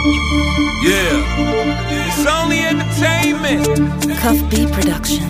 Yeah. It's only entertainment. Cuff B Production.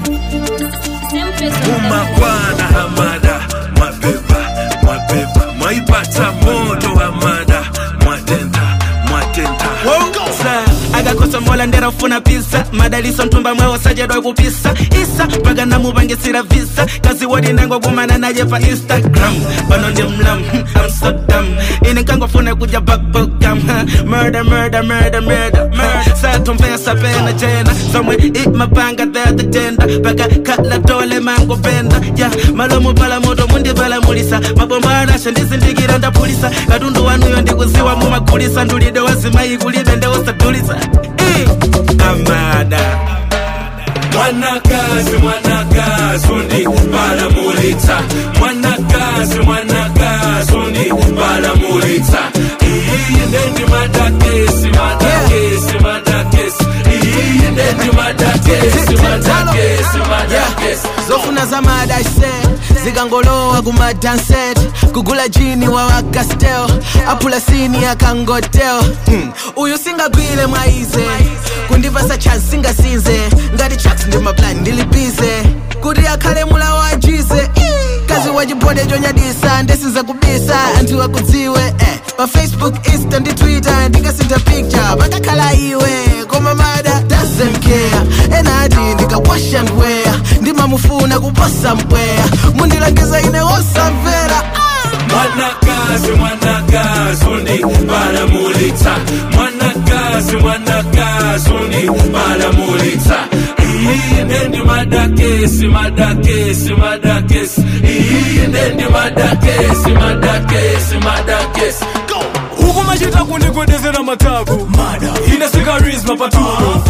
Umakwana hamada mabeba mabeba mwaipata moto hamada mwatenta mwatenta Sa, agakosa mola ndera ufuna pisa madaliso ntumba mwewo sajedwa kupisa isa mpaka namupangisira visa kazi wodi ndengo kumana naye pa instagram pano ndi mlam hmm, i'm so dumb ine nkangofuna kuja bakbokam murder murder murder murder murder satomvesa pena jena somwe imapanga theta tenda paka kala tole mango penda ya malomo pala moto mundivala mulisa mabomba anasha ndizindikira ndapulisa katundu wanuyo ndikuziwa mumagulisa ndulide wazimayi kulibe ndeusadulisa Eh, amada mwanakazi mwanakazi undi balamulitsa mwanakazi mwanakazi undi balamulitsa iyi ndendi madakesi madakesi madakesi iyi ndendi madakesi madakesi madakesi zofuna zamadase zikangolowa kumadanset kugula jini wa wakastel apula sini akangotel hmm. uyu singagwile mwaize kundipasa chance singasinze ngati tracks ndi maplan ndilibize kuti akhale mula wajize kazi wachibode chonyadisa ndesiza kubisa anthu akudziwe eh. pa facebook insta ndi twitter ndikasintha picture pakakhala iwe koma mada doesn't care enati ndikawasha ndweya ndimamufuna kuposa mpweya mundilangiza ine wosamvera mwanakazi mwanakazi undi balamulitsa mwanakazi mwanakazi undi balamulitsa iyi ndendi madakesi madakesi madakesi iyi ndendi madakesi madakesi madakesi huku machita kundigwedezera matabu ine sikarisma patuno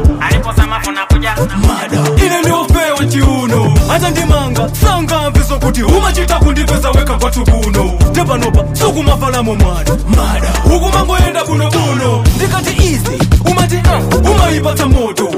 ine ndiopewa chiuno hata ndimanga sangamviso kuti umachita kundipeza weka kwatu kuno tepanopa sukumafalamo mwana huku mangoenda bunobuno ndikati izi umati uh, umaipata moto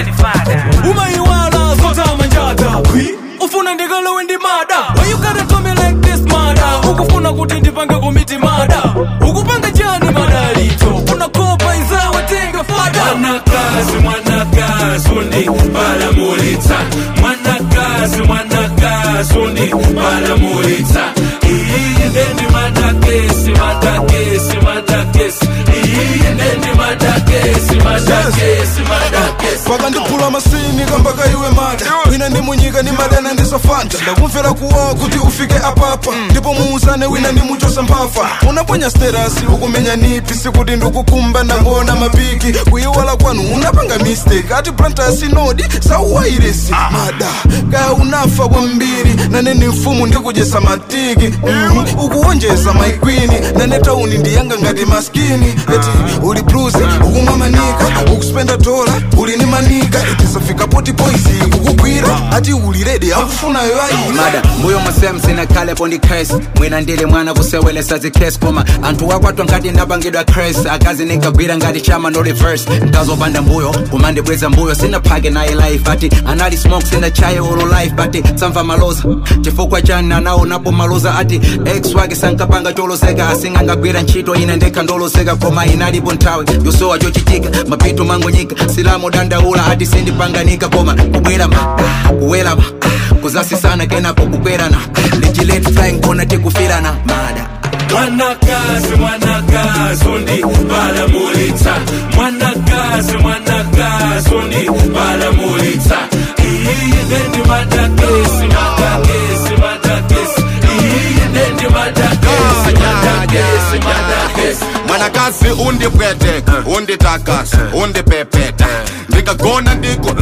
umaiwala zotama njata ufuna ndikalowe ndi mada Why you gotta do me like this mada ukufuna kuti ndipange komiti mada ukupanga chani madalito unakopa inzawe tenga fada mwanakazi mwanakazi undi balamulitsa mwanakazi mwanakazi undi balamulitsa iyi ndendi madakesi madakesi madakesi iyi ndendi madakesi madakesi madakesi pakandiphula masini kambaka iwe mada wina ndi munyika ni madana ndisafanta ndakumvera kuwawa kuti ufike apapa ndipo muuzane wina ndi muchosa mphafa unaponya sterasi ukumenya nipi sikuti ndikukumba ndangona mapiki kuyiwala kwanu unapanga mistake ati plantasi nodi sauwairesi mada kaya unafa kwambiri nane ni mfumu ndikujesa matiki Mhm. ukuwonjeza maikwini nane tauni ndiyanga ngati maskini eti uli bruzi ukumwa manika ukuspenda dola uli ni manika eti safika poti poisi kukugwira ati uli redi akufunayo ayi mada mbuyo musem sinakhalepo ndi cres mwina ndili mwana kusewelesa zikres koma anthu wakwatwa ngati ndapangidwa cres akazi ninkagwira ngati chama no reverse nkazopanda mbuyo kumandibweza mbuyo sinaphake naye life ati anali smoke sinachaye ulu life but samva maloza chifukwa chani anaonapo maloza ati ex wake sankapanga choloseka asingangagwira ntchito ine ndekha ndoloseka koma inalipo nthawi yosowa chochitika mapito mangonyika silamu dandaula ati sindipanganika koma kubwera ma kuwela ma kuzasisana kenapo kukwerana lichilet flying kona tikufirana mada mwanakazi mwanakazi undi balamulitsa mwanakazi mwanakazi undi balamulitsa iyi ndendi madakesi madakesi madakesi iyi ndendi madakesi madakesi madakesi mwanakazi undipweteka unditakasa undipepeta ndikagona ndiku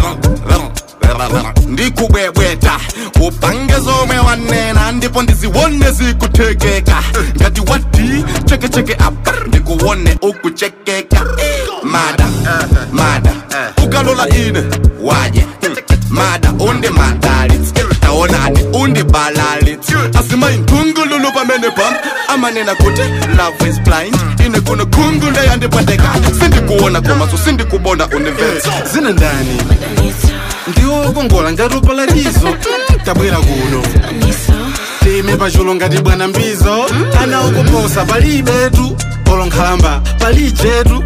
ndikubwebweta upange zomwe wanena ndipo ndiziwone zikuthekeka ngati wati chekecheke apa ndikuwone ukuchekeka mada mada ukalola ine waje mada undi madalitsi taonani undi balalitsi asimayi nkhungululu pamene pam amanena kuti love is blind ine kuno khungu ndeyandipweteka sindikuona komaso sindikubona universe zina ndani ndiwo kongola ngati upalatizo tabwera kuno time pachulo ngati bwana mbizo ana ukuposa palibetu olonkhalamba palijetu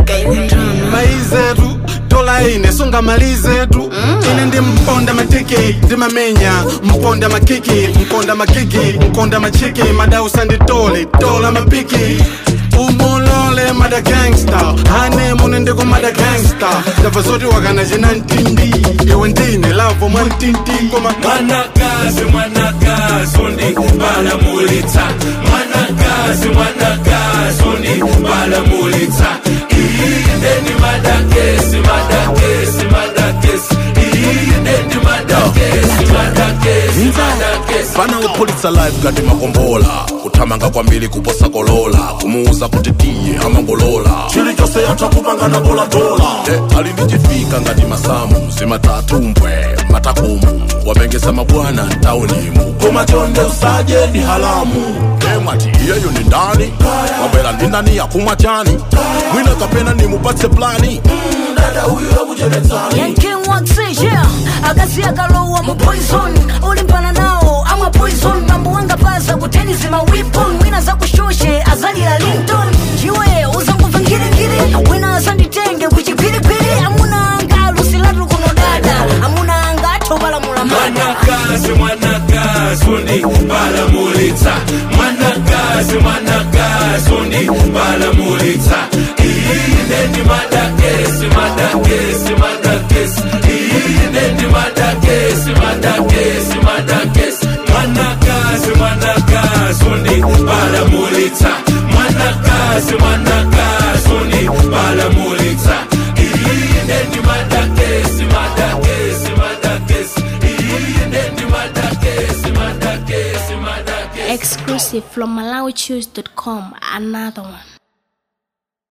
maizetu dola ine sungamalizetu ine ndi mponda matiki ndimamenya mponda makiki mponda makiki mponda machiki madausa nditole dola mapiki umulole mada gangsta hane mune ndiko mada gangsta ndabva zoti wakana china ntindi iwe ndine lavo mwa ntindi koma mwanakazi mwanakazi undibalamulitsa mwanakazi mwanakazi undibalamulitsa iyindeni madakesi madakesi madakesi iyindeni madakesi madakesi madakesi fana upulitsa life ngati makombola kuthamanga kwambiri kuposa kolola kumuuza kuti tiye amangolola chilichonse yatha kupangana dolatola e, ali ndi chifika ngati masamu zimatatumbwe matakumu wapengesa mabwana mtaunimu koma chonde usaje ndi halamu e, mwati iyeyo ni ndani wabwera ndi ndani yakumwa chani mwina kapena nimupatse plani dada huyu akucheretsani yanking waxi yeah akazi akalowa mu poison ulimpana nawo amwa poison mambo wanga paza kuteni zima weapon mwina zakushoshe azalira linton chiwe uzangubva ngirigiri wina azanditenge kuchipiripiri amuna anga lusilatu kuno dada amuna anga athobalamula mada mwanakazi mwanakazi undibalamulitsa mwanakazi mwanakazi undibalamulitsa iyindeni madakesi madakesi madakesi iyindeni madakesi madakesi madakesi mwanakazi mwanakazi undibalamulitsa mwanakazi mwanakazi undibalamulitsa iyindeni madakesi madakesi madakesi iyindeni madakesi madakesi madakesi Exclusive from MalawiChoose.com. Another one.